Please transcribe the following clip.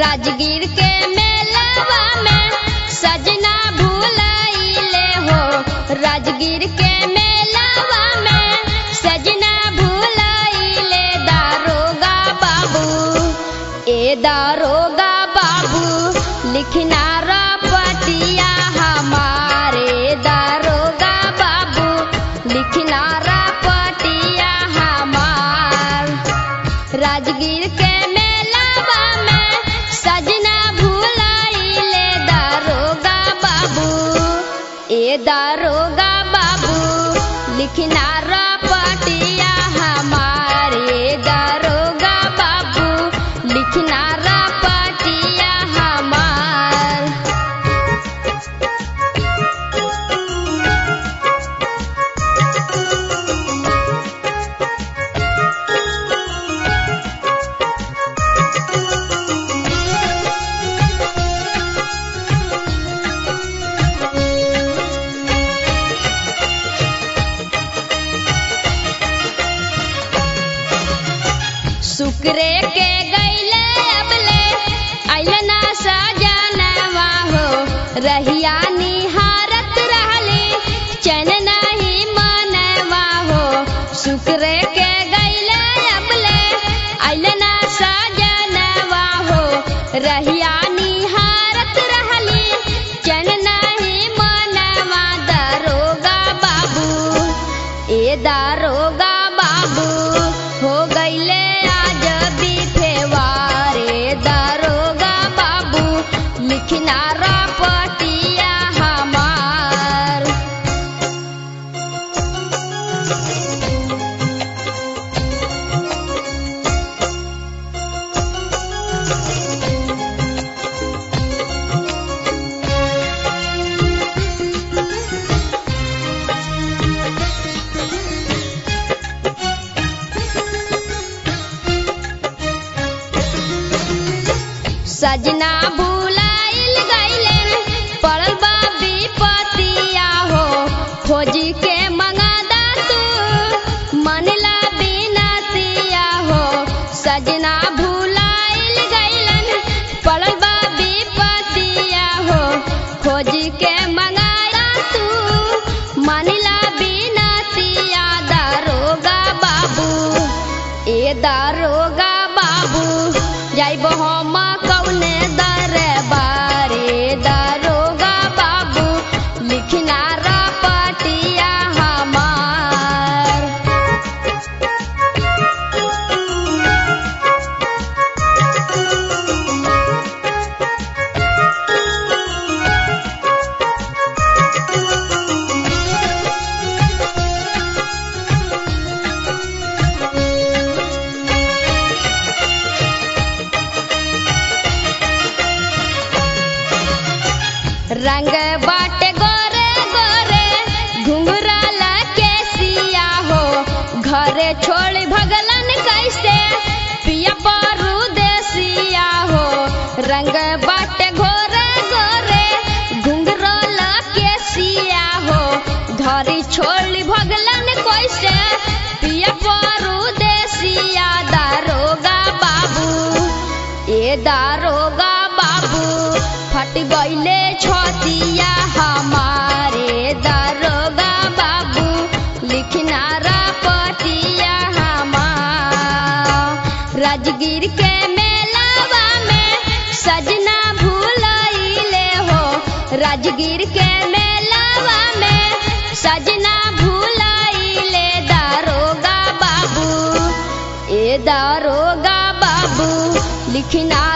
राजगीर के मेलावा में सजना भूलैले हो राजगीर के मेलावा में सजना भूलैले दारोगा बाबू ए दारोगा बाबू लिखना रपटिया हमारे दारोगा बाबू लिखना रपटिया हमार राजगीर के मेलावा में सजना भूलैले दारोगा बाबू ए दारोगा बाबू लिखना रपटिया हमारे दारोगा बाबू लिखना रपटिया हमार शुक्रे के गैले अबले अइलना सजनवा हो रहिया निहारत रहली चैन नहीं मनवा हो शुक्रे के गैले अबले अइलना सजनवा हो रहिया निहारत रहली चैन नहीं मनवा दरोगा बाबू ए दारोगा बाबू हो गईले आज बिफेवारे दारोगा बाबू लिखना रपटिया हमार सजना भूलाइल गईले पड़ल बा विपतिया हो खोजी के मंगादा तू मनला बिनतिया हो सजना भूलाइल गईलन पड़ल बा विपतिया हो खोजी के मंगादा तू मनला बिनतिया दारोगा बाबू ए दारोगा बाबू जाइब हम कौने दरबारे दारोगा बाबू लिखना रपटिया हमार रंग बाटे गोरे गोरे घुंघरा लके सिया हो घरे छोड़ भगलन कैसे पिया पारू देसिया हो रंग बाटे गोरे गोरे घुंघरा लके सिया हो घरी छोड़ भगलन कैसे पिया पारू देसिया दारोगा बाबू ए दारोगा बाबू फट गईले छतिया हमारे दारोगा बाबू लिखना रपटिया हमार राजगीर के मेलावा में सजना भूलैले हो राजगीर के मेलावा में सजना भूलैले दारोगा बाबू ए दारोगा बाबू लिखना